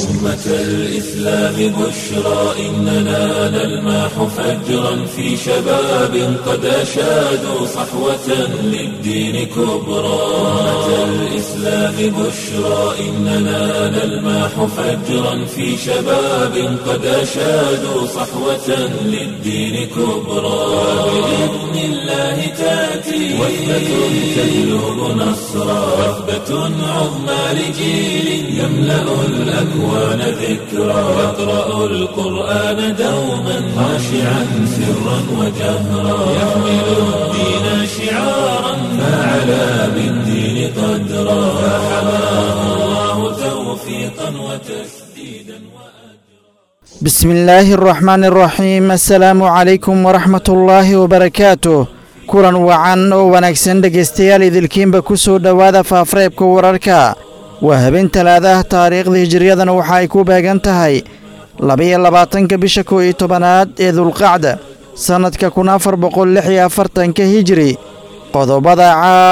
أمة الإسلام بشرى إننا نلمح فجرا في شباب قد أشادوا صحوة للدين كبرى أمة الإسلام بشرى إننا نلمح فجرا في شباب قد أشادوا صحوة للدين كبرى بإذن الله تأتي وثبة تجلب نصرا وثبة عظمى لجيل يملأ الأكوان ذكرا يقرأ القرآن دوما خاشعا سرا وجهرا يحمل الدين شعارا فعلى بالدين قدرا فحماه الله توفيقا وتسديدا بسم الله الرحمن الرحيم السلام عليكم ورحمة الله وبركاته kulan wacan oo wanaagsan dhegaystayaal idilkiinba ku soo dhowaada faafreebka wararka waa habeen talaadaah taariikhda hijiriyadana waxa ay ku beegan tahay labiyo labaatanka bisha kow iyo tobanaad ee dulqacda sannadka kun afar boqol lix iyo afartanka hijiri qodobada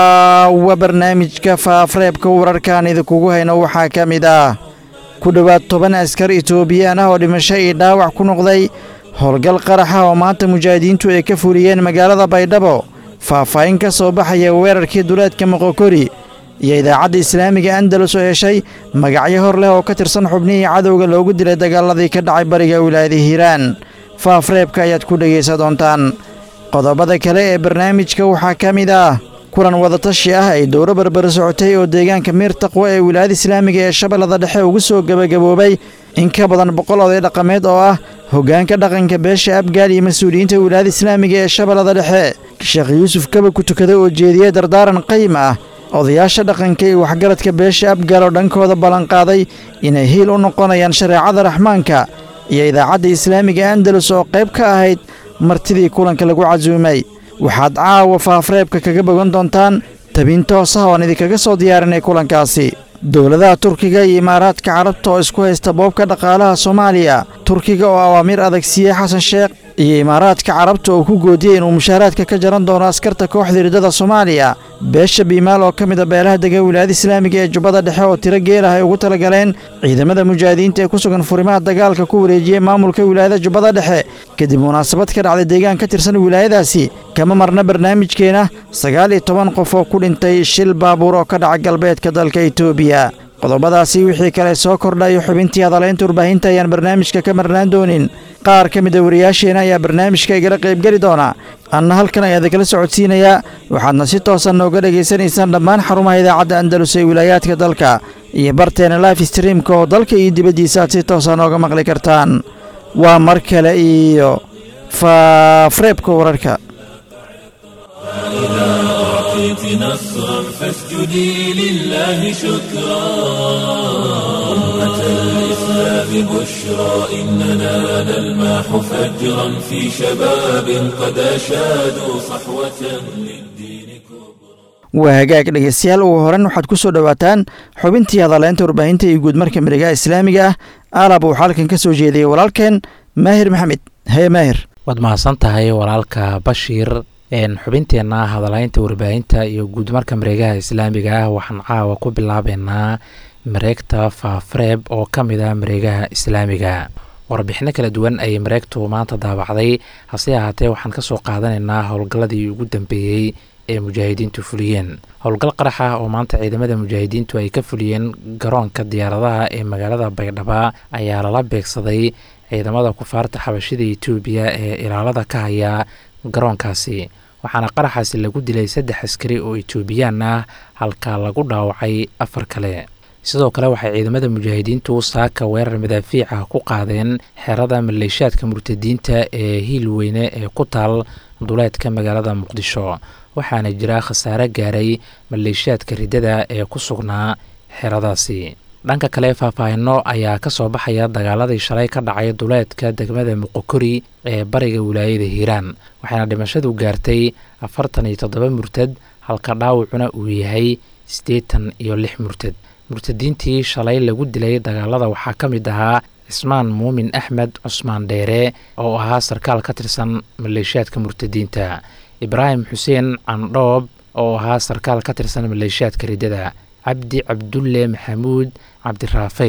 caawa barnaamijka faafreebka wararkaan idinkugu hayno waxaa ka mid ah ku dhowaad toban askar itoobiyaan ah oo dhimasho iyo dhaawac ku noqday howlgal qaraxa oo maanta mujaahidiintu ay ka fuliyeen magaalada baydhabo faahfaahin ka soo baxaya weerarkii duleedka moqokori iyo idaacadda islaamiga andalus oo heshay magacyo hor leh oo ka tirsan xubnihii cadowga loogu dilay dagaaladii ka dhacay bariga wilaayada hiiraan faafreebka ayaad ku dhegaysa doontaan qodobada kale ee barnaamijka waxaa ka mid ah kulan wadatashi ah ay dowro barbar socotay oo deegaanka miir taqwo ee wilaayada islaamiga ee shabeellada dhexe ugu soo gebagaboobay in ka badan boqol oday dhaqameed oo ah hoggaanka dhaqanka beesha abgaal iyo mas-uuliyiinta wilaayada islaamiga ee shabeellada dhexe sheekh yuusuf kaba ku tukaday oo jeediyey dardaaran qayim ah odayaasha dhaqanka iyo waxgaradka beesha abgaal oo dhankooda ballanqaaday inay hiil u noqonayaan shareecada raxmaanka iyo idaacadda islaamiga andalus oo qayb ka ahayd martidii kulanka lagu casuumay waxaad caawa faafreebka kaga bogan doontaan tabin toos ah oon idinkaga soo diyaarinay kulankaasi dowladaha turkiga iyo imaaraadka carabta oo isku haysta boobka dhaqaalaha soomaaliya turkiga oo awaamiir adag siiyey xasan sheekh iyo imaaraadka carabta oo ku goodiyey inuu mushaaraadka ka jaran doono askarta kooxda hirdada soomaaliya beesha biimaal oo ka mid a beelaha dega wilaayada islaamiga ee jubbada dhexe oo tiro geel ah ay ugu talagaleen ciidamada mujaahidiinta ee ku sugan furimaha dagaalka ku wareejiyey maamulka wilaayada jubbada dhexe kadib munaasabad ka dhacday deegaan ka tirsan wilaayadaasi kama marna barnaamijkeena sagaal iyo toban qof oo ku dhintay shil baabuur oo ka dhaca galbeedka dalka itoobiya qodobadaasi wixii kale soo kordhayo xubintii hadalaynta warbaahinta ayaan barnaamijka ka marnaan doonin qaar ka mid a wariyaasheena ayaa barnaamijka igala qaybgeli doona anna halkan ayaa idinkala socodsiinayaa waxaadna si toosan nooga dhegaysanaysaan dhammaan xarumaha idaacadda andalus ee wilaayaadka dalka iyo barteena life streamka oo dalka iyo dibaddiisa aad si toosa nooga maqli kartaan waa mar kale iyo faafreebka wararka أعطيت نصرا فاسجدي لله شكرا أمة الإسلام بشرى إننا نلمح فجرا في شباب قد أشادوا صحوة للدين waa hagaag dhegaystayaal ugu horan waxaad ku soo dhowaataan xubintii hadaleynta warbaahinta iyo guudmarka mihigaha islaamiga ah aalab uu xalkan ka soo jeediyey walaalkeen maahir maxamed haye maahir waad mahadsan tahay walaalka bashiir xubinteenna hadalaynta warbaahinta iyo guudmarka mareegaha islaamiga ah waxaan caawa ku bilaabeynaa mareegta faafreeb oo ka mid ah mareegaha islaamiga warbixino kala duwan ayay mareegtu maanta daabacday hase ahaatee waxaan kasoo qaadanaynaa howlgalladii ugu dambeeyey ee mujaahidiintu fuliyeen howlgal qarax ah oo maanta ciidamada mujaahidiintu ay ka fuliyeen garoonka diyaaradaha ee magaalada baydhaba ayaa lala beegsaday ciidamada kufaarta xabashida etoobiya ee ilaalada ka haya garoonkaasi waxaana qaraxaasi lagu dilay saddex askari oo etoobiyaan ah halka lagu dhaawacay afar kale sidoo kale waxay ciidamada mujaahidiintu saaka weerar madaafiica ku qaadeen xerada maleeshaadka murtadiinta ee hiil weyne ee ku taal duleedka magaalada muqdisho waxaana jira khasaare gaaray maleeshaadka riddada ee ku sugnaa xeradaasi dhanka kale faahfaahino ayaa ka soo baxaya dagaaladii shalay ka dhacay duleedka degmada muqokori ee bariga wilaayada hiiraan waxaana dhimashadu gaartay afartan iyo toddoba murtad halka dhaawacuna uu yahay siddeetan iyo lix murtad murtadiintii shalay lagu dilay dagaalada waxaa ka mid ahaa cismaan muumin axmed cusmaan dheere oo ahaa sarkaal ka tirsan maleeshiyaadka murtadiinta ibraahim xuseen candhoob oo ahaa sarkaal ka tirsan maleeshiyaadka riddada cabdi cabdulle maxamuud cabdiraafey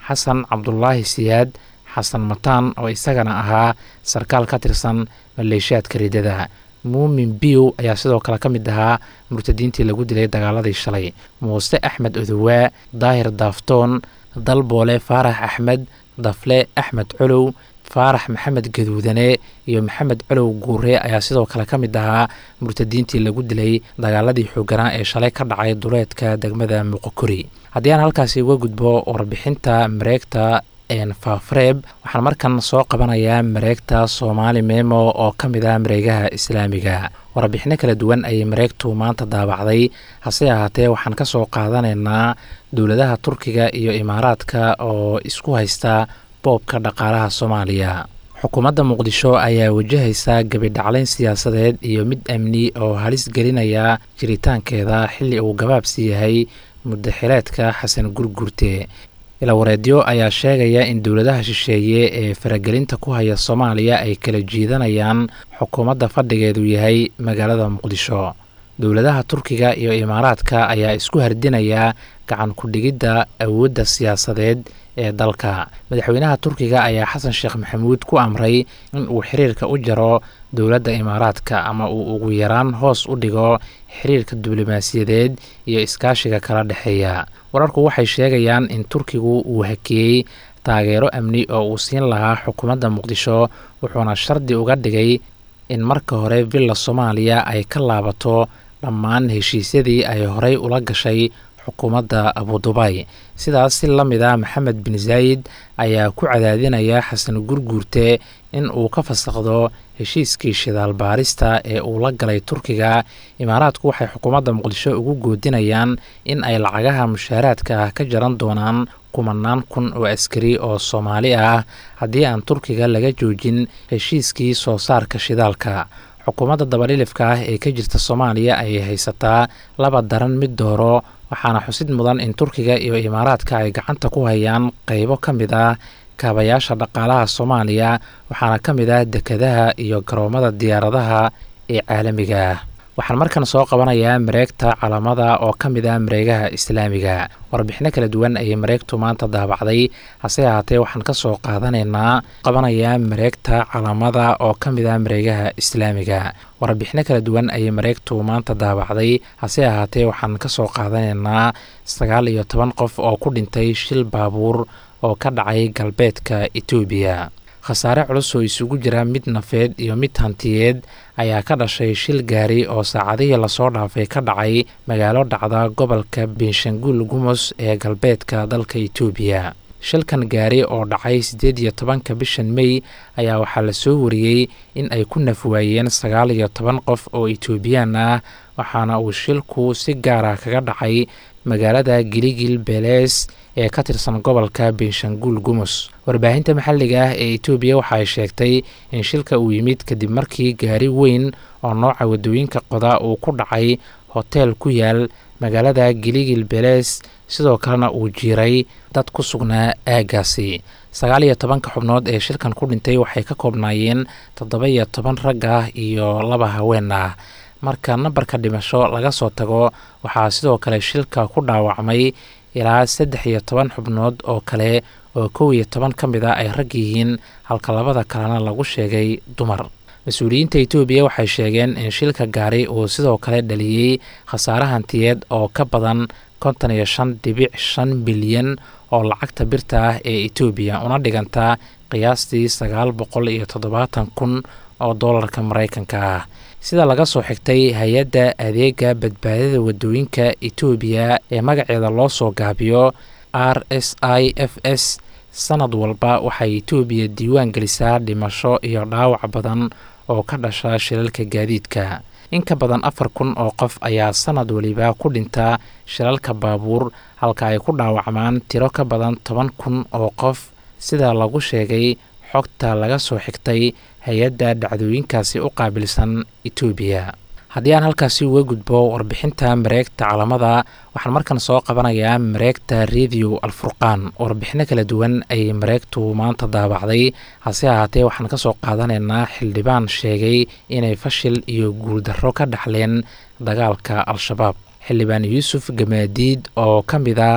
xasan cabdulaahi siyaad xasan mataan oo isagana ahaa sarkaal ka tirsan maleeshiyaadka riddada muumin biw ayaa sidoo kale ka mid ahaa murtadiintii lagu dilay dagaaladii shalay muuse axmed odowaa daahir daaftoon dalboole faarax axmed dafle axmed colow faarax maxamed gaduudane iyo maxamed colow guure ayaa sidoo kale ka mid ahaa murtadiintii lagu dilay dagaaladii xooganaa ee shalay ka dhacay duleedka degmada muqokori haddii aan halkaasi uga gudbo warbixinta mareegta faafreeb waxaan markan soo qabanayaa mareegta soomaali memo oo ka mid ah mareegaha islaamiga warbixino kala duwan ayay mareegtu maanta daabacday hase ahaatee waxaan ka soo qaadanaynaa dowladaha turkiga iyo imaaraadka oo isku haysta boobka dhaqaalaha soomaaliya xukuumadda muqdisho ayaa wajahaysa gebidhaclayn siyaasadeed iyo mid amni oo halis gelinaya jiritaankeeda xilli uu gabaabsi yahay muddaxileedka xasan gurgurte ilawareedyo ayaa sheegaya in dowladaha shisheeye ee faragelinta ku haya soomaaliya ay kala jiidanayaan xukuumadda fadhigeedu yahay magaalada muqdisho dowladaha turkiga iyo imaaraadka ayaa isku hardinaya gacan ku-dhigidda awoodda siyaasadeed ee dalka madaxweynaha turkiga ayaa xasan sheekh maxamuud ku amray in uu xiriirka u jaro dowladda imaaraadka ama uu ugu yaraan hoos u dhigo xiriirka diblomaasiyadeed iyo iskaashiga kala dhexeeya wararku waxay sheegayaan in turkigu uu hakiyey taageero amni oo uu siin lahaa xukuumadda muqdisho wuxuuna shardi uga dhigay in marka hore villa soomaaliya ay ka laabato dhammaan heshiisyadii ay horey ula gashay xukuumadda abudubay sidaas si la mid a maxamed bin zaayid ayaa ku cadaadinaya xasan gurguurte in uu ka fasaqdo heshiiskii shidaal baarista ee uu la galay turkiga imaaraadku waxay xukuumadda muqdisho ugu goodinayaan in ay lacagaha mushaaraadka ah ka jaran doonaan kumanaan kun oo askari oo soomaali ah haddii aan turkiga laga joojin heshiiskii soo saarka shidaalka xukuumadda dabadhilifka ah ee ka jirta soomaaliya ayay haysataa laba daran mid dooro waxaana xusid mudan in turkiga iyo imaaraadka ay gacanta ku hayaan qeybo ka mid ah kaabayaasha dhaqaalaha soomaaliya waxaana ka mid ah dekadaha iyo garoomada diyaaradaha ee caalamiga ah waxaan markan soo qabanayaa mareegta calamada oo ka mid ah mareegaha islaamiga warbixino kala duwan ayay mareegtu maanta daabacday hase ahaatee waxaan ka soo qaadanaynaa qabanayaa mareegta calamada oo ka mid ah mareegaha islaamiga warbixino kala duwan ayay mareegtu maanta daabacday hase ahaatee waxaan ka soo qaadanaynaa sagaal iyo toban qof oo ku dhintay shil baabuur oo ka dhacay galbeedka etoobiya khasaare culus oo isugu jira mid nafeed iyo mid hantiyeed ayaa ka dhashay shil gaari oo saacadihii lasoo dhaafay ka dhacay magaalo dhacda gobolka benshanguul gumus ee galbeedka dalka etoobiya shilkan gaari oo dhacay siddeed iyo tobanka bishan mey ayaa waxaa lasoo wariyey in ay ku nafwaayeen sagaal iyo toban qof oo etoobiyaan ah waxaana uu shilku si gaara kaga dhacay magaalada giligil beles ee ka tirsan gobolka benshanguul gumus warbaahinta maxalliga ah ee etoobiya waxa ay sheegtay in shilka uu yimid kadib markii gaari weyn oo nooca waddooyinka qoda uu ku dhacay hoteel ku yaal magaalada giligil beles sidoo kalena uu jiiray dad ku sugnaa aaggaasi sagaal iyo tobanka xubnood ee shilkan ku dhintay waxay ka koobnaayeen toddoba iyo toban rag ah iyo laba haween ah marka nambarka dhimasho laga soo tago waxaa sidoo kale shilka ku dhaawacmay ilaa saddex iyo toban xubnood oo kale oo kow iyo toban ka mid a ay rag yihiin halka labada kalena lagu sheegay dumar mas-uuliyiinta etoobiya waxay sheegeen in shilka gaari uu sidoo kale dhaliyey khasaare hantiyeed oo ka badan konton iyo shan dhibic shan bilyan oo lacagta birta ah ee etoobiya una dhiganta qiyaastii sagaal boqol iyo toddobaatan kun oo doolarka maraykanka ah sida laga soo xigtay hay-adda adeega badbaadada wadooyinka etoobiya ee magaceeda loo soo gaabiyo r s i f s sanad walba waxay etoobiya diiwaan gelisaa dhimasho iyo dhaawac badan oo ka dhasha shilalka gaadiidka in ka badan afar kun oo qof ayaa sanad waliba ku dhinta shilalka baabuur halka ay ku dhaawacmaan tiro ka badan toban kun oo qof sida lagu sheegay xogta laga soo xigtay hay-adda dhacdooyinkaasi u qaabilsan etoobiya haddii aan halkaasi uga gudbo warbixinta mareegta calamada waxaan markan soo qabanayaa mareegta radio alfurqaan warbixino kala duwan ayay mareegtu maanta daabacday hase ahaatee waxaan ka soo qaadanaynaa xildhibaan sheegay inay fashil iyo guuldarro ka dhaxleen dagaalka al-shabaab xildhibaan yuusuf gamaadiid oo ka mid ah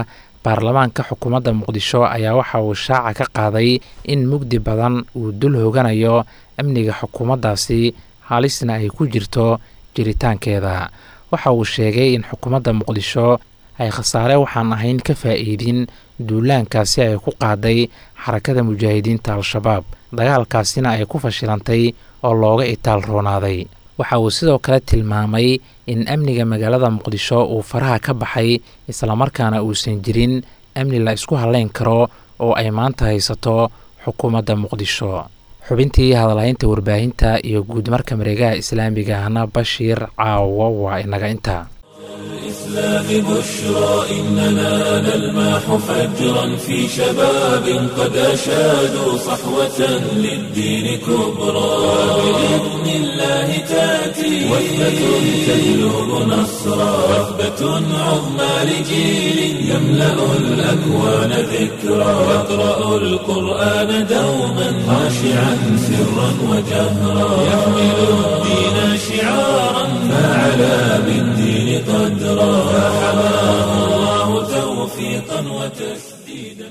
baarlamaanka xukuumadda muqdisho ayaa waxa uu shaaca ka qaaday in mugdi badan uu dul hoganayo amniga xukuumaddaasi halisna ay ku jirto jiritaankeeda waxa uu sheegay in xukuumadda muqdisho ay khasaare waxaan ahayn ka faa'iidin duulaankaasi ay ku qaaday xarakada mujaahidiinta al-shabaab dagaalkaasina ay ku fashilantay oo looga itaal roonaaday waxa uu sidoo kale tilmaamay in amniga magaalada muqdisho uu faraha ka baxay islamarkaana uusan jirin amni la isku haleyn karo oo ay maanta haysato xukuumadda muqdisho xubintii hadalhaynta warbaahinta iyo guudmarka mareegaha islaamiga ahna bashiir caawo waa inaga intaa الإسلام بشرى إننا نلمح فجرا في شباب قد أشادوا صحوة للدين كبرى بإذن الله تأتي وثبة تجلب نصرا وثبة عظمى لجيل يملأ الأكوان ذكرى يقرأ القرآن دوما خاشعا سرا وجهرا يحمل الدين شعارا فعلى بالدين قدرا فحماه الله توفيقا وتسديدا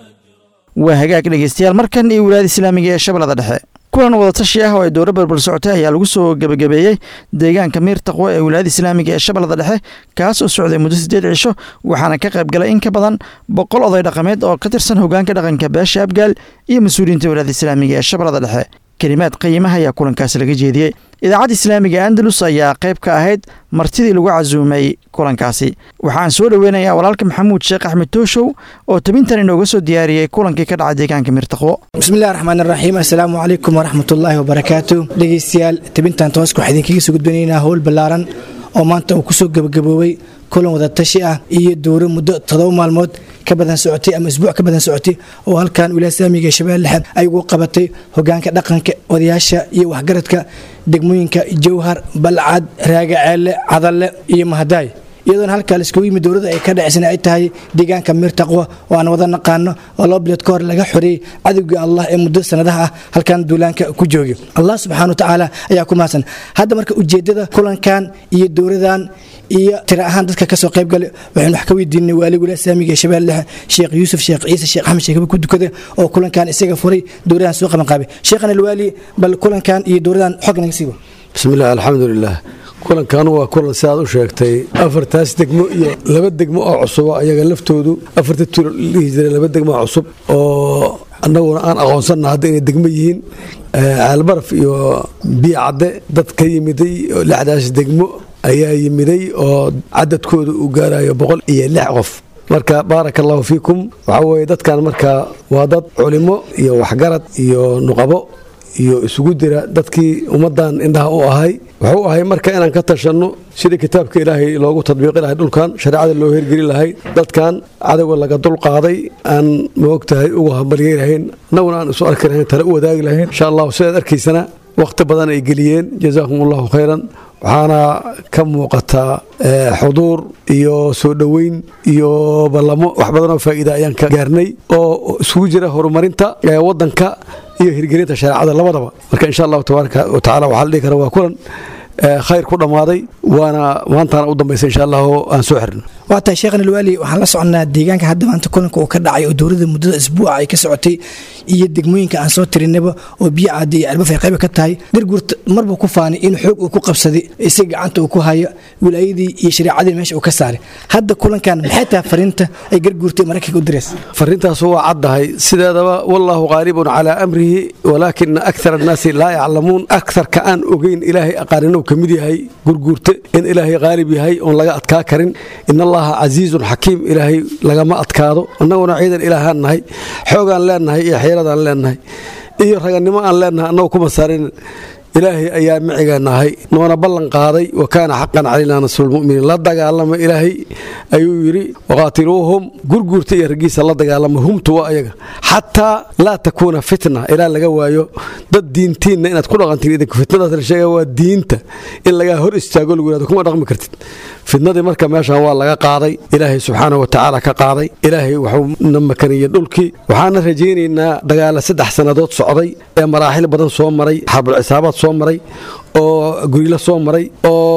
waa hagaag dhegeystayaal markan iyo wilaayada islaamiga ee shabeellada dhexe kulan wadatashi ah oo ay dowro berber socotay ayaa lagu soo gebagabeeyey deegaanka miir taqwo ee wilaayada islaamiga ee shabeellada dhexe kaas oo socday muddo siddeed cisho waxaana ka qayb galay in ka badan boqol oday dhaqameed oo ka tirsan hogaanka dhaqanka beesha abgaal iyo mas-uuliyiinta wilaayada islaamiga ee shabeellada dhexe kelimaad qiimaha ayaa kulankaasi laga jeediyey idaacadda islaamiga andalus ayaa qayb ka ahayd martidii lagu casuumay kulankaasi waxaan soo dhoweynayaa walaalka maxamuud sheekh axmed tooshow oo tabintan inooga soo diyaariyey kulankii ka dhacay deegaanka miirtaqwo bismillahi raxmaan raxiim assalaamu calaykum waraxmatullaahi wabarakaatu dhegeystayaal tabintan tooska waxaa idinkaga soo gudbinaynaa howl ballaaran oo maanta uu kusoo gebagaboobay kulan wadatashi ah iyo dowro muddo todoba maalmood ka badan socotay ama isbuuc ka badan socotay oo halkan wilaaya islaamiga ee shabeelle dhexe ay ugu qabatay hogaanka dhaqanka odayaasha iyo waxgaradka degmooyinka jowhar balcad raagaceelle cadalle iyo mahadaay iyadoona halkaa laiskugu yimid dowladda ay ka dhacisana ay tahay deegaanka miir taqwa oo aan wada naqaano oo laba bilood ka hor laga xoreeyey cadowgii allah ee muddo sanadaha ah halkan duulaanka ku joogay allah subxaana watacaala ayaa ku mahadsan hadda marka ujeedada kulankan iyo dowladan iyo tira ahaan dadka kasoo qayb galay waxaynu wax ka weydiinay waali wilaaya islaamiga ee shabeelle dhexe sheekh yuusuf sheekh ciise sheekh axmed sheekaba ku dukada oo kulankan isaga furay dowladan soo qaban qaabay sheekhan alwaali bal kulankan iyo dowladan xog naga siibo bismillaah alxamdulilah kulankan waa kulan si aad u sheegtay afartaas degmo iyo laba degmo oo cusuba ayaga laftoodu afarta tulo dhihi jiray laba degmo oo cusub oo annaguna aan aqoonsanna hadda inay degmo yihiin caalbaraf iyo biyo cadde dad ka yimiday lixdaas degmo ayaa yimiday oo cadadkooda uu gaarayo boqol iyo lix qof marka baaraka allahu fiikum waxaa weeye dadkan marka waa dad culimo iyo waxgarad iyo nuqabo iyo isugu dira dadkii ummaddan indhaha u ahay wuxuu ahay marka inaan ka tashanno sidii kitaabka ilaahay loogu tadbiiqi lahay dhulkan shareecada loo hergeli lahay dadkan cadowga laga dulqaaday aan maogtahay ugu hambalyey lahayn annaguna aan isu arki lahayn tale u wadaagi lahayn insha allahu sidaad arkaysana wakhti badan ay geliyeen jazaakum allahu khayran waxaana ka muuqataa xuduur iyo soo dhoweyn iyo ballamo wax badanoo faa'iida ayaan ka gaarnay oo isugu jira horumarinta waddanka iyo hirgelinta shareecada labadaba marka insha allahu tabaaraka wa tacala waxaa la dhihi kara waa kulan khayr ku dhammaaday waana maantaana u dambaysa insha allahu aan soo xirno waa tahay sheekhan alwaali waxaan la soconnaa deegaanka hadda maanta kulanka uu ka dhacay oo dowladda muddada isbuuca ay ka socotay iyo degmooyinka aan soo tirinaba oo biyo caddi iyo albaf ay qayba ka tahay garguurta marbuu ku faanay in xoog uu ku qabsaday isaga gacanta uu ku hayo wilaayadii iyo shareecadii meesha uu ka saaray hadda kulankan maxay tahay fariinta ay garguurtay maraykanka u diraysa fariintaas waa caddahay sideedaba wallaahu qaalibun calaa amrihi walaakina akthar annaasi laa yaclamuun aktharka aan ogeyn ilaahay aqaaninuu ka mid yahay gurguurte in ilaahay qaalib yahay oon laga adkaa karin in allaha casiizun xakiim ilaahay lagama adkaado annaguna ciidan ilaahaan nahay xoogaan leennahay iyo xeeradaan leennahay iyo raganimo aan leennahay annagu kuma saarin ilaahay ayaa micigeena ahay noona ballan qaaday wa kaana xaqan calaynaa nasrulmuminiin la dagaalama ilaahay ayuu yidhi waqaatiluuhum gurguurta iyo raggiisa la dagaalama humtu waa ayaga xataa laa takuuna fitna ilaa laga waayo dad diintiinna inaad ku dhaqantiin idinku fitnadaas la sheega waa diinta in lagaa hor istaago lagu yihahdo kuma dhaqmi kartid fitnadii marka meeshan waa laga qaaday ilaahay subxaana wa tacaala ka qaaday ilaahay wuxuu na makaniyey dhulkii waxaana rajaynaynaa dagaala saddex sannadood socday ee maraaxil badan soo maray xarbul cisaabaad soo maray oo gurilo soo maray oo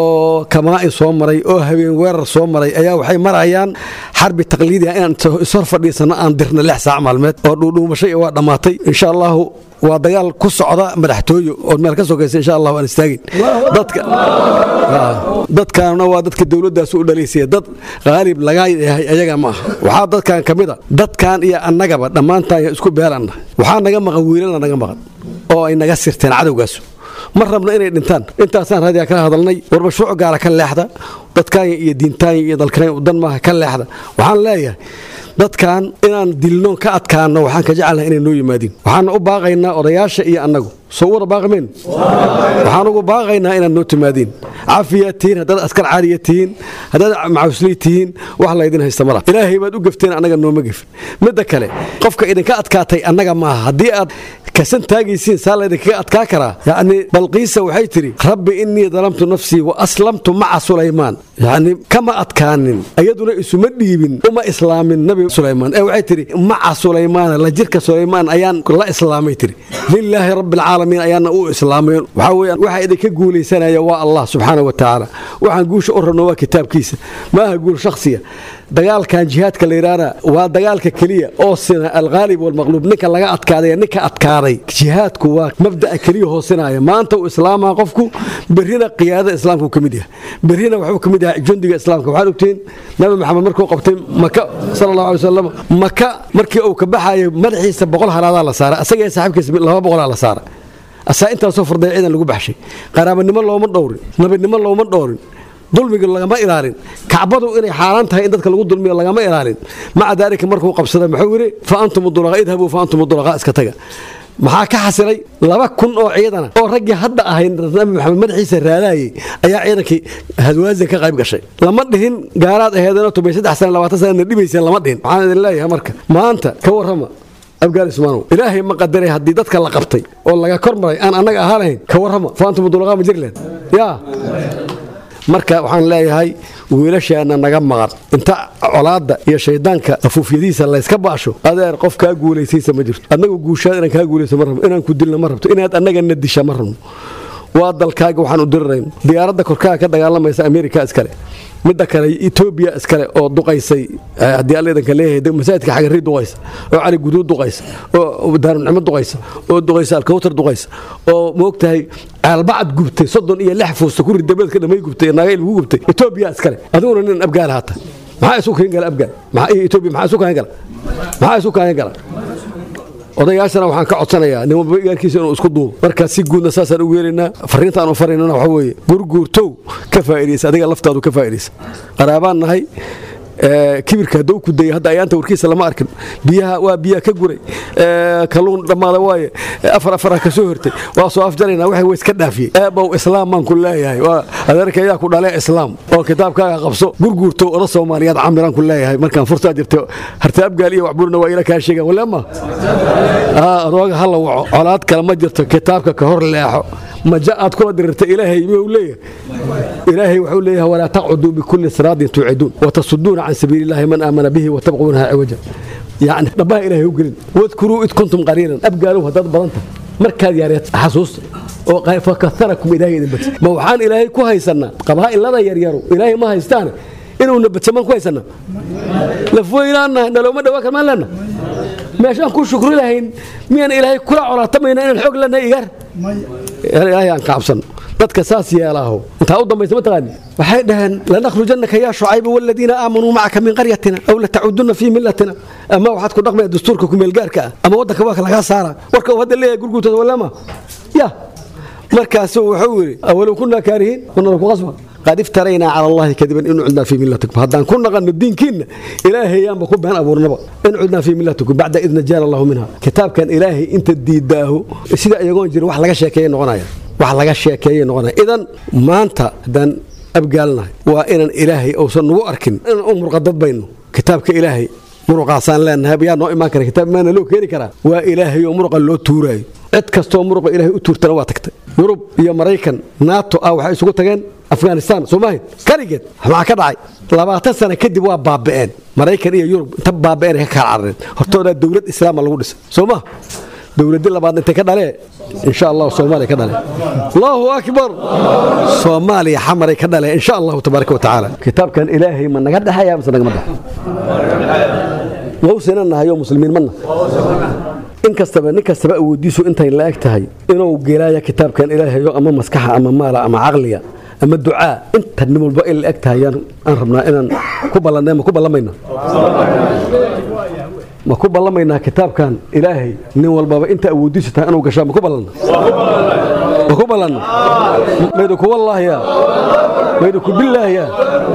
kamaa'in soo maray oo habeen weerar soo maray ayaa waxay marayaan xarbi taqliidi ah inaan ishor fadhiisanno aan dirna lix saac maalmeed oo dhuudhuumashay waa dhammaatay insha allahu waa dagaal ku socda madaxtooyo ood meel ka sokaysa insha allah aan istaagin dadka dadkaanna waa dadka dowladdaas u dhalaysaya dad qaalib laga yahay ayaga ma aha waxaa dadkan ka mid a dadkan iyo annagaba dhammaantaan isku beelanna waxaa naga maqan wiilana naga maqan oo ay naga sirteen cadowgaas ma rabna inay dhintaan intaasaan raadiyaa kala hadalnay war mashruuc gaara ka leexda dadkaanya iyo diintaanya iyo dalkanayn dan maaha ka leexda waxaan leeyahay dadkan inaan dilno ka adkaano waxaan ka jecelnahay inay noo yimaadiin waxaana u baaqaynaa odayaasha iyo annagu soo wada baaqmeen waxaan ugu baaqaynaa inaad noo timaadiin cafiyaad tihiin haddaad askar caaliya tihiin haddaad macawisley tihiin wax laydin haysta mala ilaahay baad u gefteen annaga nooma gefin midda kale qofka idinka adkaatay annaga maaha haddii aad kasan taagaysiin saa laydinkaga adkaa karaa yacni balqiisa waxay tidhi rabbi innii dalamtu nafsii wa aslamtu maca sulaymaan yacni kama adkaanin iyaduna isuma dhiibin uma islaamin nabi sulaymaan ee waxay tidhi maca sulaymaana la jirka sulaymaan ayaan la islaamay tidhi lilaahi rabbi alcaalamiin ayaana u islaamay waxaa weeyaan waxa idinka guulaysanaya waa allah subxaana wa tacaala waxaan guusha u rabno waa kitaabkiisa maaha guul shakhsiya dagaalkan jihaadka la yidhaahna waa dagaalka keliya oo sina alghaalib walmaqluub ninka laga adkaaday ninka adkaaday jihaadku waa mabda'a keliya hoosinaya maanta uu islaamaa qofku berrina qiyaadada islaamka ka mid yahay berrina waxuu ka mid yahay jundiga islaamka waxaad ogtihiin nabi maxamed markuu qabtay maka sala allahu alay wasalam maka markii uu ka baxayo madaxiisa boqol halaadaa la saara asagee saaxiibkiisa laba boqolaa la saara asaa intaasoo farday ciidan lagu baxshay qaraabanimo looma dhowrin nabinimo looma dhowrin dulmiga lagama ilaalin kacbadu inay xaaraan tahay in dadka lagu dulmiyo lagama ilaalin maca daalika markuu qabsaday muxuu yidhi fa antum dulaqa idhabuu fa antum dulaqa iska taga maxaa ka xasilay laba kun oo ciidana oo raggii hadda ahayn nabi maxamed madaxiisa raadaayey ayaa ciidankii hadwaazin ka qayb gashay lama dhihin gaaraad aheedana tobay saddex sana labaatan sanana dhibayseen lama dhihin waxaan idin leeyahay marka maanta ka warrama abgaal ismaanow ilaahay ma qadaray haddii dadka la qabtay oo laga kor maray aan annaga ahaa lahayn ka warrama fa antum dulaqa ma jirleen yaa marka waxaan leeyahay wiilashaana naga maqan inta colaadda iyo shaydaanka afuufyadiisa layska baasho adeer qof kaa guulaysaysa ma jirto annagu guushaad inaan kaa guulayso ma rabno inaan ku dilna ma rabto inaad annagana disha ma rabno waa dalkaaga waxaan u dirirayno diyaaradda korkaaga ka dagaalamaysa amerika iskale midda kale etoobiya iskale oo duqaysay haddii alla idanka leeyahay masaajidka xagarii duqaysa oo cali guduud duqaysa oo daaruncimo duqaysa oo duqaysa alkawtar duqaysa oo moogtahay caalbacad gubtay soddon iyo lix fuusta ku ridabeedka dhamay gubtay naga ilgu gubtay etoobiya iskale adiguna nin abgaal haata maxaa isu kahin gala abgaal maxaa etoobiya maxaa isu kahin gala maxaa isu kahin gala odayaashana waxaan ka codsanayaa nimanba igaarkiisa inuu isku duubo markaa si guudna saasaan ugu yeelaynaa fariintaan u faraynana waxa weeye gurguurtow ka faa'idaysa adiga laftaadu ka faa'idaysa qaraabaan nahay kibirka hadduu ku dayay hadda ayaanta warkiisa lama arkin biyaha waa biyaha ka guray kalluun dhammaada waaye afar afara ka soo hortay waa soo afjaraynaa waxay way iska dhaafiyey eebow islaam baan ku leeyahay waa adeerka ayaa ku dhalee islaam oo kitaabkaaga qabso gurguurtow oda soomaaliyaad camiraan ku leeyahay markaan furtaa jirta harta abgaal iyo waxburna waa ila kaa sheegaan waleema adooga hala waco colaad kale ma jirto kitaabka ka hor leexo maja aad kula dirirta ilaahay miyuu leeyahay ilaahay wuxuu leeyahay walaa taqcuduu bikulli siraadin tuuciduun watasuduuna can sabiili illaahi man aamana bihi watabquunaha ciwaja yacni dhabbaha ilaahay u gelin wadkuruu id kuntum qaliilan abgaalow haddaad badanta markaad yaareed xasuusta oo fakaharakum ilaahay idin bati ma waxaan ilaahay ku haysannaa qabaa'ilada yaryaru ilaahay ma haystaane inuuna badsamaan ku haysannaa lafweynaannahay nalooma dhawaa karmaan leenna meeshaan ku shukri lahayn miyaan ilaahay kula colaatamayna inaan xoog leenahay igaar ilaahay aan kaabsanno dadka saas yeelaaho intaa u dambaysa mataqaani waxay dhaheen lanakhrujanaka yaa shucayba waladiina aamanuu macaka min qaryatina aw latacudunna fii millatina ama waxaad ku dhaqmaya dastuurka kumeelgaarka ah ama waddanka waa lagaa saara warka uu hadda leeyahay gurguurtooda walama ya markaasuu wuxuu yidhi awalow kunaa kaarihiin wanala ku qasba qad iftaraynaa cala allahi kadiban in cudnaa fii millatikum haddaan ku naqanno diinkiinna ilaahayaanba ku been abuurnaba in cudnaa fii millatikum bacda id najaana allahu minha kitaabkan ilaahay inta diidaahu sida iyagoon jirin wax laga sheekeeya noqonaya wax laga sheekeeyay noqonaya idan maanta haddaan abgaalnahay waa inaan ilaahay uusan nagu arkin inaan u murqadad bayno kitaabka ilaahay muruqaasaan leenahay yaa noo imaan kara kitaab maana loo keeni karaa waa ilaahay oo muruqa loo tuuraayo cid kastoo muruqa ilaahay u tuurtana waa tagtay yurub iyo maraykan nato ah waxay isugu tageen afghanistan soomaaliya kaligeed maxaa ka dhacay labaatan sano kadib waa baaba'een maraykan iyo yurub inta baaba'een ka kala carareen hortoodaa dowlad islaama lagu dhisay soo ma dowladdi labaadna intay ka dhalee insha allahu soomaaliya ka dhale allahu akbar soomaaliya xamaray ka dhale insha allahu tabaaraka wa tacaala kitaabkan ilaahay ma naga dhexaya mise nagama dhex wawsina nahayo muslimiin mana in kastaba nin kastaba awoodiisu intay la eg tahay inuu gelaya kitaabkan ilaahayo ama maskaxa ama maala ama caqliga ama ducaa inta nin walba ay la eg tahay aan rabnaa inaan ku ballanay ma ku ballamayna ma ku ballamaynaa kitaabkan ilaahay nin walbaba inta awoodiisu tahay inuu gashaa ma ku ballanna ma ku ballanna maydu ku wallaahiya maydu ku billaahiya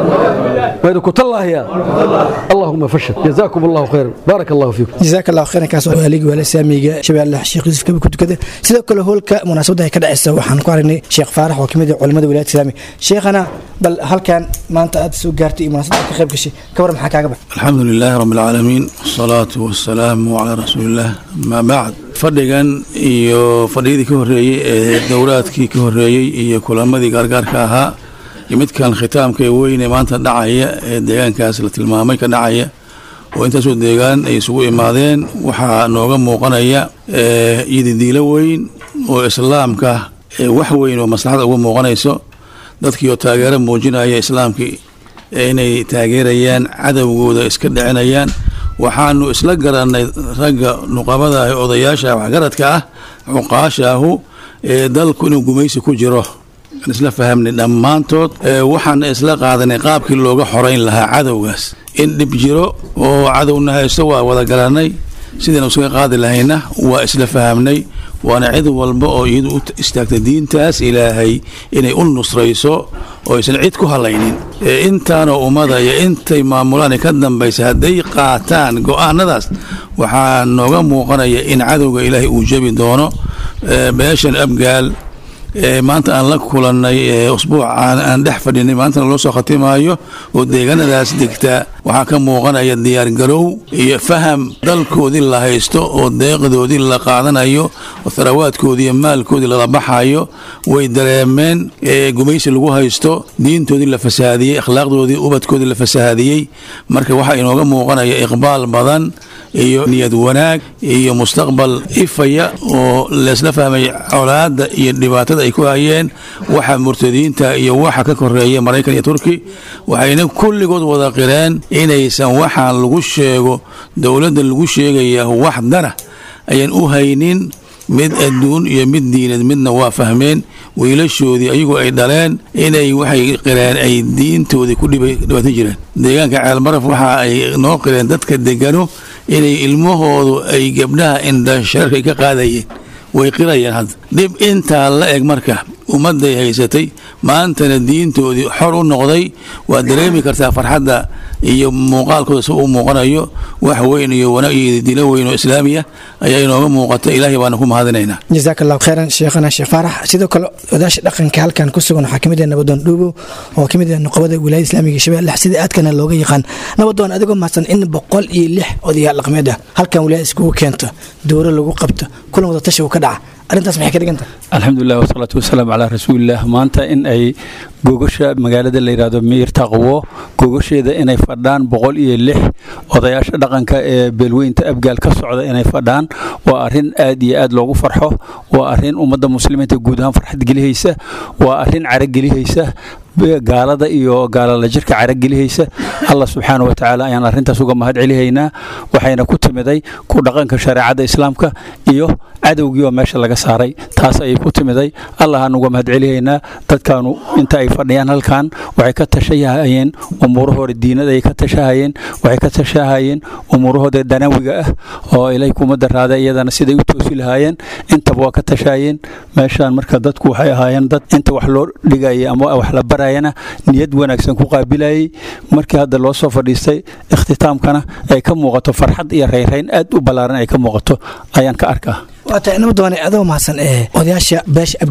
maydu ku tallaahiya allahuma fashal jazaakum allahu khayran baaraka allahu fiikum jazaaka allahu khayran kaas waa haligi waala saamiga shabeelle sheekh yuusuf kabi ku tukada sidoo kale hoolka munaasabadda ay ka dhacaysa waxaan ku aragnay sheekh faarax oo kamid ah culimada wilaayada islaamiga sheekhana bal halkan maanta aad soo gaartay iyo munaasabadda ka qayb gashay ka war maxaa kaaga bax الحمد لله رب العالمين والصلاة والسلام على رسول الله ما بعد fadhigan iyo fadhiyadii ka horreeyey ee dowlaadkii ka horreeyey iyo kulamadii gaargaarka ahaa iyo midkan khitaamka ee weyne maanta dhacaya ee deegaankaas la tilmaamay ka dhacaya oo intaasoo deegaan ay isugu imaadeen waxaa nooga muuqanaya ididiilo weyn oo islaamka ee wax weyn oo maslaxada uga muuqanayso dadkii oo taageero muujinaya islaamkii inay taageerayaan cadowgooda iska dhicinayaan waxaanu isla garannay ragga nuqabada ah ee odayaasha waxgaradka ah cuqaashaahu ee dalku inuu gumaysi ku jiro aan isla fahamnay dhammaantood waxaana isla qaadanay qaabkii looga xorayn lahaa cadowgaas in dhib jiro oo cadowna haysto waa wada garannay sidaynu isaga qaadi lahayna waa isla fahamnay waana cid walba oo iyadu u istaagta diintaas ilaahay inay u nusrayso oo aysan cid ku halaynin intaanoo ummada iyo intay maamulaan ka dambaysa hadday qaataan go-aanadaas waxaa nooga muuqanaya in cadowga ilaahay uu jebi doono beeshan abgaal maanta aan la kulannay usbuucaan aan dhex fadhinay maantana loo soo khatimaayo oo deegaanadaas degta waxaa ka muuqanaya diyaargarow iyo faham dalkoodii la haysto oo deeqdoodii la qaadanayo oo tharawaadkoodii iyo maalkoodii lala baxayo way dareemeen gumaysi lagu haysto diintoodii la fasahaadiyey akhlaaqdoodii ubadkoodii la fasahaadiyey marka waxaa inooga muuqanaya iqbaal badan iyo niyad wanaag iyo mustaqbal ifaya oo laysla fahmay colaadda iyo dhibaatada ay ku hayeen waxa murtadiinta iyo waxa ka koreeya maraykan iyo turki waxayna kulligood wada qireen inaysan waxaan lagu sheego dowladda lagu sheegaya wax dana ayaan u haynin mid adduun iyo mid diineed midna waa fahmeen wiilashoodii ayagoo ay dhaleen inay waxay qireen ay diintoodii ku dhibaato jireen deegaanka ceelmaraf waxa ay noo qireen dadka degano inay ilmahoodu ay gabdhaha indha shararka ay ka qaadayeen way qirayeen hadda dhib intaa la eg marka ummadday haysatay maantana diintoodii xor u noqday waad dareemi kartaa farxadda iyo muuqaalkooda si uu muuqanayo wax weyn iyo wanaag iyo dilo weyn oo islaamiya ayaa inooga muuqata ilaahay baana ku mahadinaynaa jazaaka allahu khayran sheekhana sheekh faarax sidoo kale odaasha dhaqanka halkan ku sugan waxaa kamid ah nabadoon dhuubow oo kamid ah nuqabada wilaayada islaamiga shabeelle sida aadkana looga yaqaan nabadoon adigoo mahadsan in boqol iyo lix odayaal dhaqmeed ah halkan wilaayada iskugu keento dowro lagu qabto kulan wada tashi uu ka dhaca arrintaas maxay ka dhiganta alxamdulilah wasalaatu wasalaamu calaa rasuulilah maanta in ay gogasha magaalada la yidhahdo miir taqwo gogasheeda inay fadhaan boqol iyo lix odayaasha dhaqanka ee beelweynta abgaal ka socda inay fadhaan waa arrin aad iyo aad loogu farxo waa arrin ummadda muslimiinta guud ahaan farxad gelihaysa waa arrin caragelihaysa gaalada iyo gaalala jirka caragelihaysa allah subxaana wa tacaala ayaan arrintaas uga mahad celihaynaa waxayna ku timiday ku dhaqanka shareecadda islaamka iyo cadowgii oo meesha laga saaray taas ayay ku timiday allahaan uga mahad celihaynaa dadkaanu inta ay fadhiyaan halkan waxay ka tashahayeen umuurahooda diinada ay ka tashahayeen waxay ka tashahayeen umuurahooda danawiga ah oo ilay kuma daraada iyadana siday u toosi lahaayeen intaba waa ka tashahayeen meeshaan marka dadku waxay ahaayeen dad inta wax loo dhigayay ama wax la barayana niyad wanaagsan ku qaabilayay markii hadda loo soo fadhiistay ikhtitaamkana ay ka muuqato farxad iyo rayrayn aad u ballaaran ay ka muuqato ayaan ka arkaa waata nabadoone adoo mahadsan ee odayaasha beesha abgaal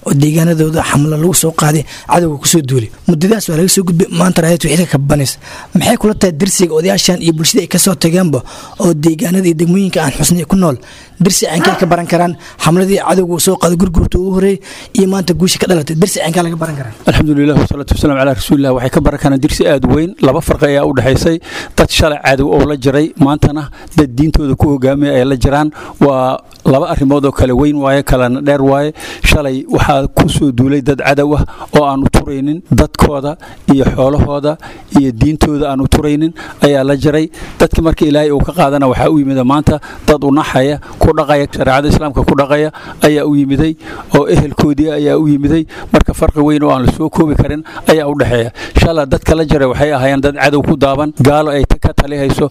oo deegaanadooda xamlo lagu soo qaaday cadowga kusoo duulay muddadaas waa laga soo gudbay maanta raayad wixii ka kabanaysa maxay kula tahay dirsiga odayaashan iyo bulshada ay kasoo tageenba oo deegaanada iyo degmooyinka aan xusnay ku nool dirsi ceenkay ka baran karaan xamladii cadowga soo qaaday gurgurta ugu horeeyay iyo maanta guusha ka dhalatay dirsi ceenkaa laga baran karaa alxamdulilah wasalaatu wasalaam calaa rasuulilah waxay ka baran karaan dirsi aad weyn laba farqi ayaa u dhexaysay dad shalay cadow oo la jiray maantana dad diintooda ku hogaamaya ay la jiraan waa laba arrimood oo kale weyn waaye kalena dheer waaye shalay waxaa ku soo duulay dad cadow ah oo aan u turaynin dadkooda iyo xoolahooda iyo diintooda aan u turaynin ayaa la jiray dadkii marka ilaahay uu ka qaadana waxaa u yimida maanta dad u naxaya ku dhaqaya shareecada islaamka ku dhaqaya ayaa u yimiday oo ehelkoodii ayaa u yimiday marka farqi weyn oo aan la soo koobi karin ayaa u dhexeeya shala dadka la jiray waxay ahaayeen dad cadow ku daaban gaalo ay ka talihayso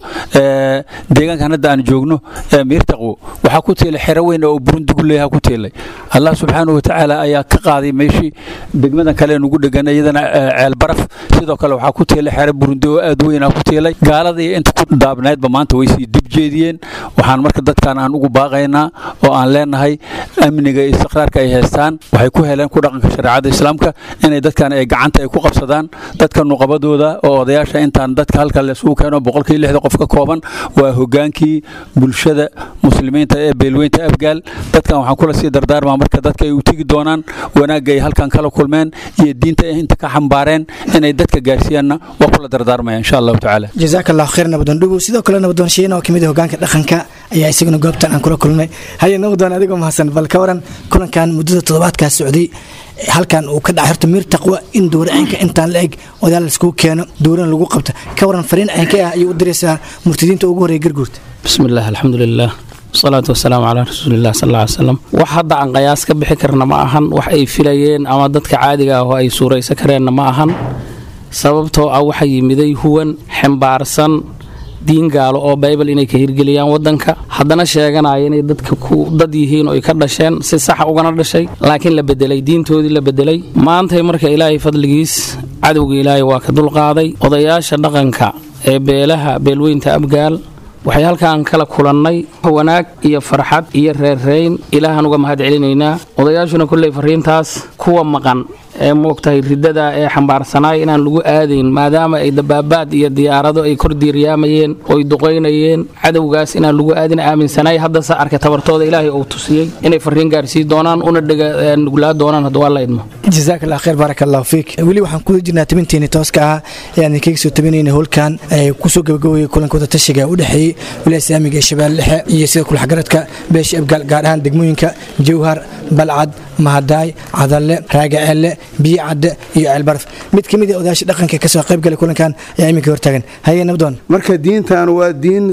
deegaankan hadda aan joogno miirtaqwo waxaa ku tiilay xero weyn oo burundigu leeyaha ku tiilay allah subxaanahu watacaala ayaa ka qaaday meeshii degmadan kale nugu dhegan iyadana ceel baraf sidoo kale waxaa ku tiilay xero burundi oo aad weyn ah ku tiilay gaalada iyo inta ku daabnaydba maanta way sii dib jeediyeen waxaan marka dadkan aan ugu baaqaynaa oo aan leenahay amniga iyo istiqraarka ay haystaan waxay ku heleen ku dhaqanka shareecada islaamka inay dadkan ay gacanta ay ku qabsadaan dadka nuqabadooda oo odayaasha intaan dadka halka lesugu keeno boqolkii lixda qof ka kooban waa hogaankii bulshada muslimiinta ee beelweynta afgaal dadkan waxaan kula sii dardaarmaa marka dadka ay u tegi doonaan wanaagga ay halkan kala kulmeen iyo diinta ay inta ka xambaareen inay dadka gaarsiiyaanna waa kula dardaarmaya insha allahu tacaala jazaaka allahu khayr nabadoon dhugow sidoo kale nabadoon sheena oo kamid ah hogaanka dhaqanka ayaa isaguna goobtan aan kula kulnay haye nabadoon adigoo mahadsan bal ka waran kulankan muddada toddobaadkaas socday halkan uu ka dhacay horta miir taqwa in dowra caynka intaan la eg odaal laiskugu keeno dowrana lagu qabta ka waran fariin caynka ah ayuu u diraysaa murtadiinta ugu horeeya garguurta bismillaah alxamdulilah wasalaatu wasalaamu calaa rasuulilah sal ly slam wax hadda aan qayaas ka bixi karna ma ahan wax ay filayeen ama dadka caadiga ah oo ay suuraysan kareenna ma ahan sababtoo ah waxa yimiday huwan ximbaarsan diin gaalo oo baybal inay ka hirgeliyaan wadanka haddana sheeganaya inay dadka dad yihiin oo ay ka dhasheen si saxa ugana dhashay laakiin la bedelay diintoodii la bedelay maantay marka ilaahay fadligiis cadowga ilaahay waa ka dulqaaday odayaasha dhaqanka ee beelaha beelweynta abgaal waxay halkaan kala kulannay wanaag iyo farxad iyo reerreyn ilaahaan uga mahad celinaynaa odayaashuna kolley fariintaas kuwa maqan ee moogtahay ridada ee xambaarsanaay inaan lagu aadayn maadaama ay dabaabaad iyo diyaarado ay kor diiriyaamayeen oy duqaynayeen cadowgaas inaan lagu aadin aaminsanaay haddase arkay tabartooda ilaahay uu tusiyey inay fariin gaarsii doonaan una nuglaa doonaan hadda waa la idmo jazaak allah khayr baarak allahu fiik weli waxaan ku jirnaa tabinteeni tooska ah ee aan idinkaga soo tabinayna howlkan ee kusoo gabagabaya kulankooda tashiga u dhexeeyey wilaaya islaamiga ee shabeelle dhexe iyo sida kulxgaradka beesha abgaal gaar ahaan degmooyinka jawhar balcad mahadaay cadalle raagaceelle biyo cadde iyo ceelbaraf mid ka mid a odayaasha dhaqanka kasoo qayb galay kulankan ayaa iminka hortaagan haye nabdoon marka diintan waa diin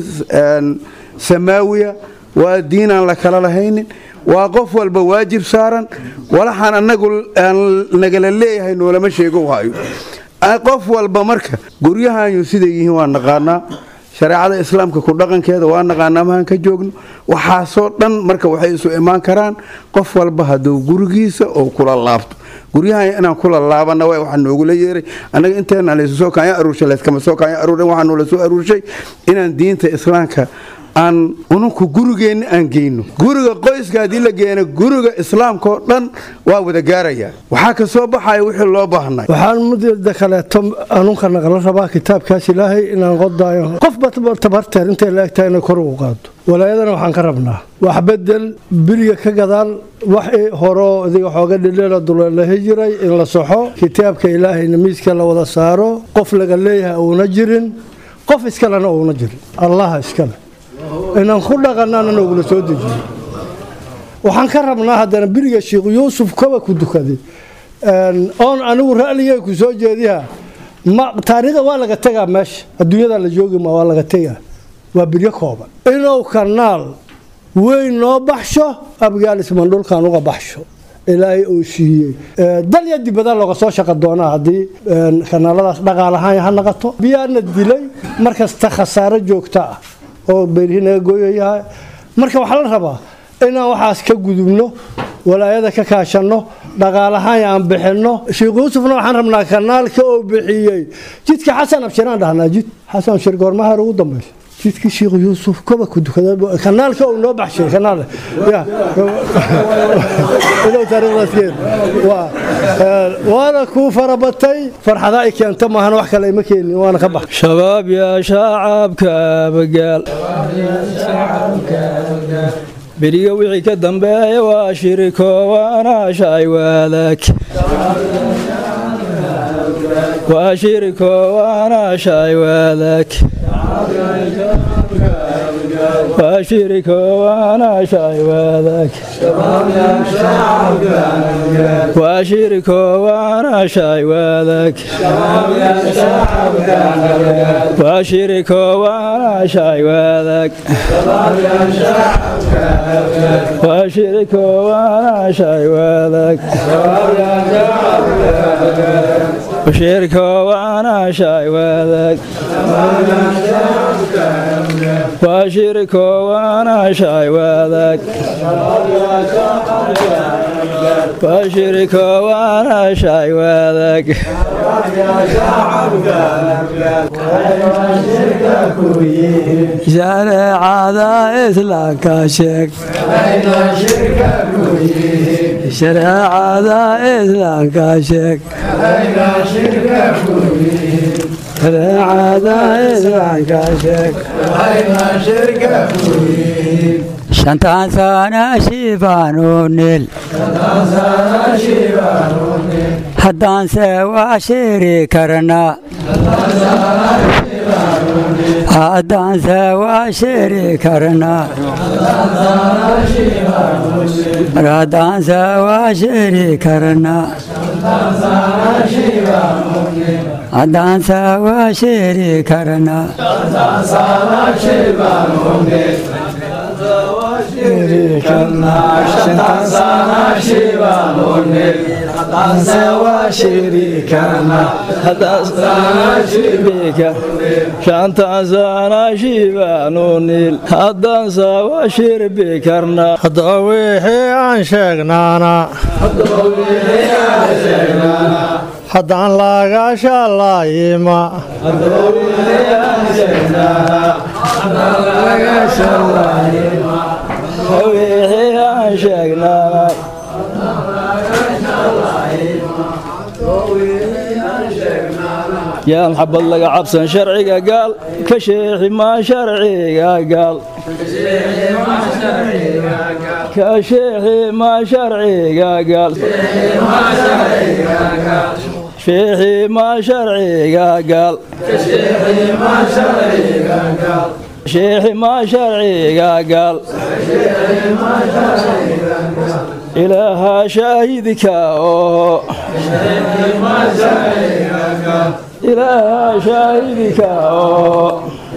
samaawiya waa diin aan la kala lahaynin waa qof walba waajib saaran walaxaan anagu aan nagala leeyahay noolama sheego hayo qof walba marka guryahanyu siday yihiin waa naqaanaa shareecada islaamka ku dhaqankeeda waa naqaanaa mahaan ka joogno waxaasoo dhan marka waxay isu imaan karaan qof walba hadduu gurigiisa oo kula laabto guryahan inaan kula laabana w waxaa noogula yeeray annaga inteena laysu soo kaanya aruurshay layskama soo kaanya aruuran waxaa noola soo aruurshay inaan diinta islaamka aan ununku gurigeenna aan geyno guriga qoyska haddii la geeno guriga islaamkaoo dhan waa wada gaarayaa waxaa ka soo baxaya wixii loo baahnay waxaan mudda kaleeto anunka naqla rabaa kitaabkaas ilaahay inaan qodaayo qofba tabarteer intay la egtahay inay kor ugu qaado walaayadana waxaan ka rabnaa wax bedel biliga ka gadaal wax horoo idiga xooga dhidheela duleelahi jiray in la soxo kitaabka ilaahayna miiska la wada saaro qof laga leeyahay uuna jirin qof iskalena uuna jirin allaha iskale inaan ku dhaqanana noogula soo dejiyo waxaan ka rabnaa haddana beriga sheikh yuusuf kaba ku dukaday oon anigu ra'ligay ku soo jeediha taariikhda waa laga tegaa meesha adduunyada la joogima waa laga tegaa waa biryo kooban inuu kanaal weyn noo baxsho abgaal ismandhulkan uga baxsho ilaahay uu siiyey dalya dibada looga soo shaqa doonaa haddii kanaaladaas dhaqaalahaan ha naqato biyaana dilay markasta khasaaro joogta ah oo beerihii naga gooyayahay marka waxaa la rabaa inaan waxaas ka gudubno walaayada ka kaashanno dhaqaalahaan aan bixinno sheekh yuusufna waxaan rabnaa kanaalka oo bixiyey jidka xasan abshiraan dhahnaa jid xasan abshir goormaha ugu dambaysa jidkii sheekh yuusuf koba ku dukada kanaalka uu noo baxshay kanaal ya idow taariikhdaaskeed waa waana kuu farabatay farxada ay keento maahan wax kale ima keenin waana ka bax shabaab yaa shaacabka abagaal beriga wixii ka dambeeya waa shiriko waana shay wadaag waa shiriko waana shay wadaag waa shiriko waana shay wadaag waa shiriko waana shay wadaag waa shiriko waana shay wadaag waa shiriko waana shay wadaag shiriko waana shay wadaag waa shiriko waana shay wadaag waa shiriko waana shay wadaag shareecada islaamka sheeg shareecada islaamka sheeg shareecada islaamka sheeg shantaan sana shibaanu nil haddaanse waa shiri karnaa haddaanse waa shiri karnaa haddaanse waa shiri karnaa haddaanse waa shiri karnaa shantaan sana shibaanu nil haddaansa waa shirbi karnaa hadda wixii aan sheegnaana haddaan laga shalayima wixii aan sheegnaa yaan xabad laga cabsan sharciga gaal ka sheexi maa sharciga gaal ka sheexi maa sharciga gaal sheexi maa sharciga gaal sheexi maa sharciga gaal ilaaha shaahidka oo ilaaha shaahidka oo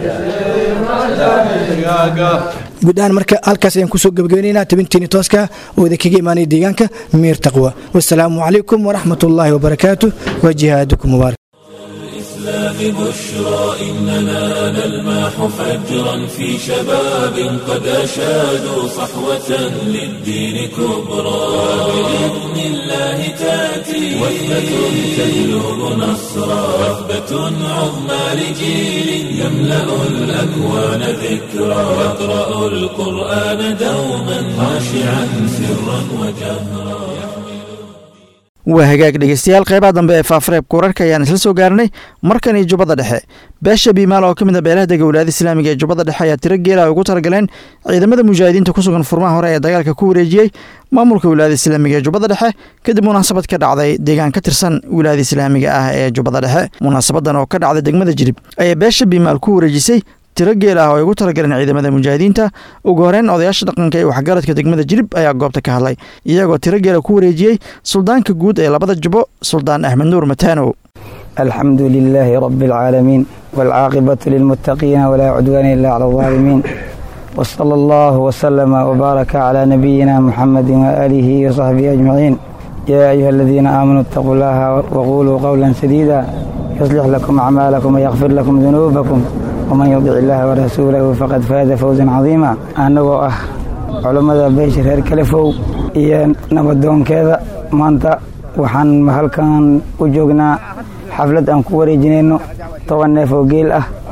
guud ahaan marka halkaas ayaan kusoo gebagabeynayna tabintiini tooska oo idinkaga imaanaya deegaanka miir taqwa wasalaamu calaykum waraxmat ullaahi wabarakaatu wa jihaadukum mubaarak الإسلام بشرى إننا نلمح فجرا في شباب قد أشادوا صحوة للدين كبرى بإذن الله تأتي وثبة تهلب نصرا وثبة عظمى لجيل يملأ الأكوان ذكرى يقرأ القرآن دوما خاشعا سرا وجهرا waa hagaag dhegeystayaal qeybaha dambe ee faafareebka wararka ayaan isla soo gaarnay markan iyo jubbada dhexe beesha biimaal oo ka mid a beelaha dega walaayada islaamiga ee jubbada dhexe ayaa tiro geela ay ugu talagaleen ciidamada mujaahidiinta ku sugan furmaha hore ee dagaalka ku wareejiyey maamulka wilaayada islaamiga ee jubbada dhexe kadib munaasabad ka dhacday deegaan ka tirsan wilaayada islaamiga ah ee jubbada dhexe munaasabadan oo ka dhacday degmada jirib ayaa beesha biimaal ku wareejisay tiro geel ah oo ay ugu talagaleen ciidamada mujaahidiinta ugu horeyn odayaasha dhaqanka ee waxgaradka degmada jirib ayaa goobta ka hadlay iyagoo tiro geela ku wareejiyey suldaanka guud ee labada jubo suldaan axmed nuur mataanow alxamdu lilaahi rabi alcaalamiin waalcaaqibatu lilmuttaqiina walaa cudwaana ila cala alظaalimiin wsala allahu wslama wbaaraka calaa nabiyina muxamadi waaalihi wasaxbihi ajmaciin yaa ayuha aladiina aamanuu itaquu llaha waquluu qowla sadiida yuslix lakum acmaalakum wayakfir lakum dunuubakum wman yudic illaaha warasuulahu faqad faaza fawsan cadiima annagoo ah culammada beesha reer kalefow iyo nabadoonkeeda maanta waxaan halkan u joognaa xaflad aan ku wareejinayno toban neef oo geel ah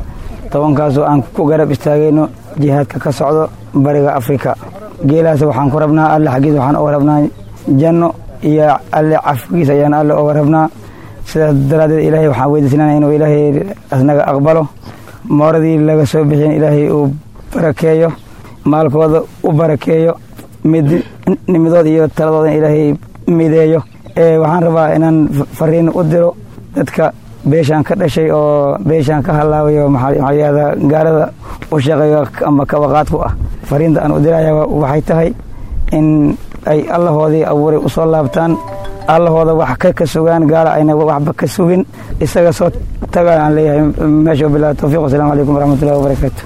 tobankaasoo aan ku garab istaagayno jihaadka ka socdo bariga afrika geelaas waxaan ku rabnaa alle xaggiis waxaan oga rabnaa janno iyo alle cafgiis ayaan alle oga rabnaa sidaas daraaddeed ilaahay waxaan weydiisnana inuu ilaahay asnaga aqbalo mooradii laga soo bixin ilaahay uu barakeeyo maalkooda u barakeeyo midnimidooda iyo taladooda ilaahay mideeyo waxaan rabaa inaan fariin u diro dadka beeshaan ka dhashay oo beeshaan ka halaabayo maxaayada gaalada u shaqeeyo ama kabaqaadku ah fariinta aan u diraya waxay tahay in ay allahoodii abuuray u soo laabtaan allahooda wax ka ka sugaan gaala ayna waxba ka sugin isaga soo taga aan leeyahay meesha bilahi towfiiq wasalaamu calaykum waraxmatullahi wabarakaatu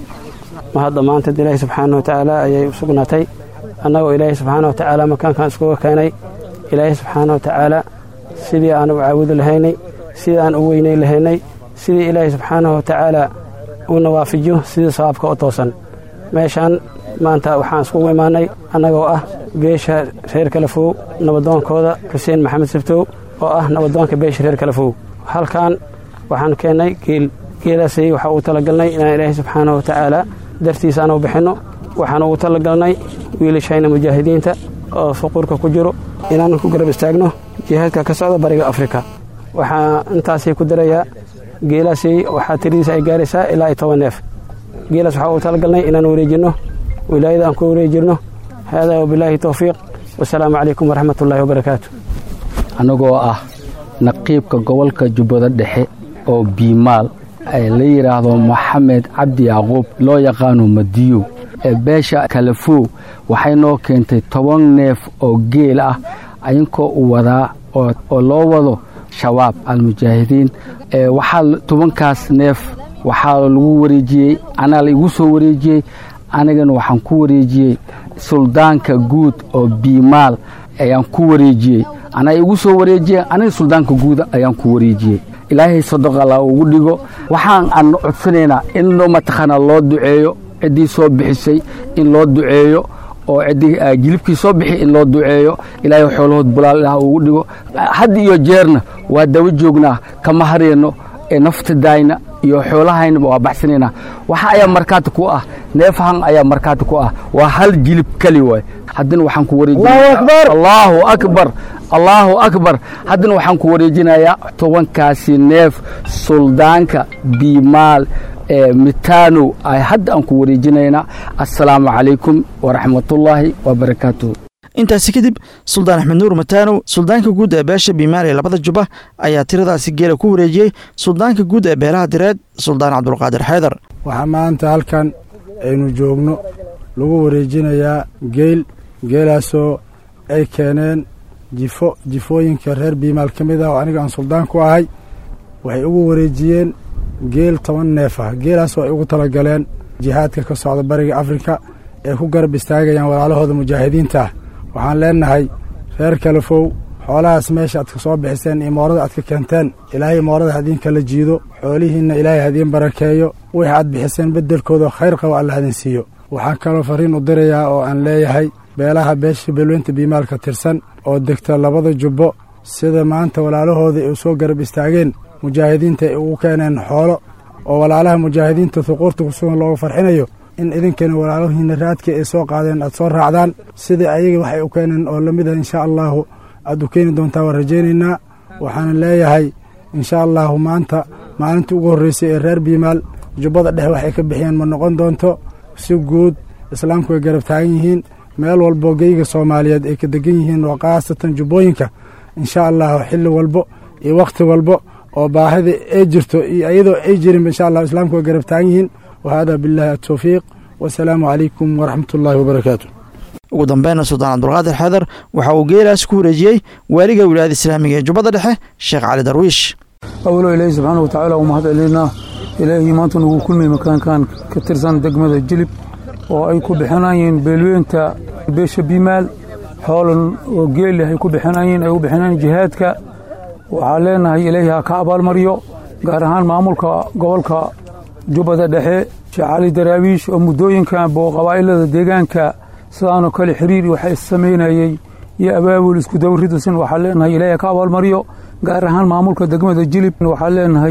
ma hadda maanta ilaahay subxaana watacaala ayay u sugnaatay annagoo ilaahay subxaana watacaala makaankan iskuga keenay ilaahay subxaana watacaala sidii aan u caabudi lahaynay sidii aan u weynay lahaynay sidii ilaahay subxaana watacaala uuna waafajiyo sidii sawaabka u toosan meeshaan maanta waxaan iskugu imaanay annagoo ah beesha reer kalafow nabadoonkooda xuseen maxamed sabtow oo ah nabadoonka beesha reer kalafow halkan waxaan keennay geel geelaasay waxaa uu talagalnay inaan ilaahay subxaana watacaala dartiisa aanu bixinno waxaan ugu talagalnay wiilashayna mujaahidiinta oo fuquurka ku jiro inaan ku garab istaagno jihaadka ka socda bariga afrika waxaa intaasay ku darayaa geelaasay waxaa tiradiisa ay gaaraysaa ilaa iyo toban neef geelaas waxaa uu talagalnay inaan wareejinno wilaayada aan ku wareejirno haadaa wabilaahi towfiiq wasalaamu calaykum waraxmat ullaahi wabarakaatu annagoo ah naqiibka gobolka jubbada dhexe oo biimaal ee la yidhaahdo maxamed cabdi yacquub loo yaqaano madiyo ee beesha kalafow waxay noo keentay toban neef oo geel ah idinkoo u wadaa oo loo wado shabaab almujaahidiin waxaa tobankaas neef waxaa lagu wareejiyey anaa la igu soo wareejiyey anigana waxaan ku wareejiyey suldaanka guud oo biimaal ayaan ku wareejiyey anaa igu soo wareejiyey aniga suldaanka guud ayaan ku wareejiyey ilaahay sadoq alla ugu dhigo waxaan aan codsanaynaa in mataqaanaa loo duceeyo ciddii soo bixisay in loo duceeyo oo ciddii jilibkii soo bixi in loo duceeyo ilaahay xoolahood bulaal ilaah ugu dhigo had iyo jeerna waa daba joognaa kama harayno ee naftadaayna iyo xoolahaynaba waa baxsanaynaa waxa ayaa markaati ku ah neefahan ayaa markaati ku ah waa hal jilib keli waay haddana waxaan ku wareejinallahu akbar allaahu akbar haddana waxaan ku wareejinayaa tobankaasi neef suldaanka biimaal ee mitanow ay hadda aan ku wareejinaynaa assalaamu calaykum waraxmatullaahi wabarakaatuh intaasi kadib suldaan axmed nuur mataanow suldaanka guud ee beesha biimaal ee labada juba ayaa tiradaasi geela ku wareejiyey suldaanka guud ee beelaha direed suldaan cabdulqaadir xeydar waxaa maanta halkan aynu joogno lagu wareejinayaa geel geelaasoo ay keeneen jifo jifooyinka reer biimaal ka mid ah oo aniga aan suldaan ku ahay waxay ugu wareejiyeen geel toban neef ah geelaasoo ay ugu talagaleen jihaadka ka socda bariga afrika ee ku garab istaagayaan walaalahooda mujaahidiinta ah waxaan leennahay reer kalafow xoolahaas meesha aad ka soo bixiseen iyo moorada aad ka keenteen ilaahay moorada hadiin kala jiido xoolihiinna ilaahay hadiin barakeeyo wixii aad bixiseen beddelkooda khayr qabo alla hadin siiyo waxaan kaloo farriin u dirayaa oo aan leeyahay beelaha beesha beelweynta biimaalka tirsan oo degta labada jubbo sida maanta walaalahooda ay u soo garab istaageen mujaahidiinta ay ugu keeneen xoolo oo walaalaha mujaahidiinta huquurta kusugan looga farxinayo in idinkana walaalahiina raadkii ay soo qaadeen aad soo raacdaan sidai ayaga waxay u keeneen oo lamid ah insha allaahu aad u keeni doontaa waan rajaynaynaa waxaana leeyahay insha allaahu maanta maalintii ugu horreysay ee reer biimaal jubbada dhexe waxay ka bixiyeen ma noqon doonto si guud islaamku way garab taagan yihiin meel walbo geyga soomaaliyeed ay ka degan yihiin oo khaasatan jubbooyinka insha allahu xilli walbo iyo wakhti walbo oo baahida ay jirto iyo iyadoo ay jirinba insha allahu islaamku way garab taagan yihiin wahada billahi atowfiiq wasalaamu calaykum waraxmat ullaahi wabarakaatu ugu dambeynna suldaan cabdulqaadir xeedar waxa uu geelaas ku wareejiyey waaliga wilaayada islaamiga ee jubbada dhexe sheekh cali darwiish awalo ilaahi subxaana wa tacaala u mahad celinaa ilaahii maanta nagu kulmay makaankan ka tirsan degmada jilib oo ay ku bixinayeen beelweynta beesha biimaal xoolan oo geeli ay ku bixinayeen ay u bixinayeen jihaadka waxaa leenahay ilaahi ha ka abaalmaryo gaar ahaan maamulka gobolka jubbada dhexe sheekh cali daraawiish oo muddooyinkan boo qabaa'ilada deegaanka sidaanoo kale xiriir waxa issamaynayey iyo abaabul isku dawridusin waxaa leenahay ilaahi ka abaalmaryo gaar ahaan maamulka degmada jilib waxaa leenahay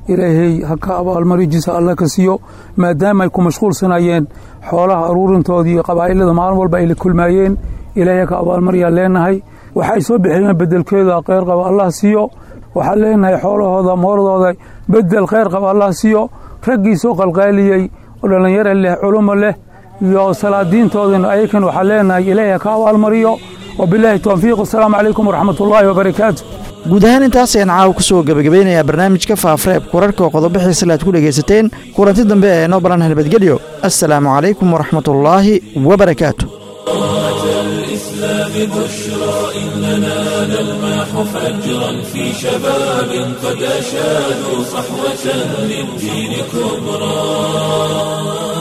ilaahay ha ka abaalmarijiisa alla ka siiyo maadaama ay ku mashquulsanayeen xoolaha aruurintoodii iyo qabaa'ilada maalin walba ay la kulmaayeen ilaahay ha ka abaalmaryaa leenahay waxay soo bixiyeen bedelkeeda kheyr qaba allah siiyo waxaan leenahay xoolahooda mooradooda bedel kheyr qaba allah siiyo raggii soo qalqaaliyey oo dhallinyaro leh culumo leh iyo salaadiintoodana ayakan waxaan leenahay ilaahay ha ka abaalmariyo wabilaahi towfiiq asalaamu calaykum waraxmat ullaahi wabarakaatu guud ahaan intaas ayaan caawa ku soo gebagabeynayaa barnaamijka faafreeb kurarka oo qodobixiisa aad ku dhegaysateen kulanti dambe ee noo balan nabadgelyo assalaamu calaykum waraxmatullaahi wabarakaatu الإسلام بشرى إننا نلمح فجرا في شباب قد أشادوا صحوة للدين كبرى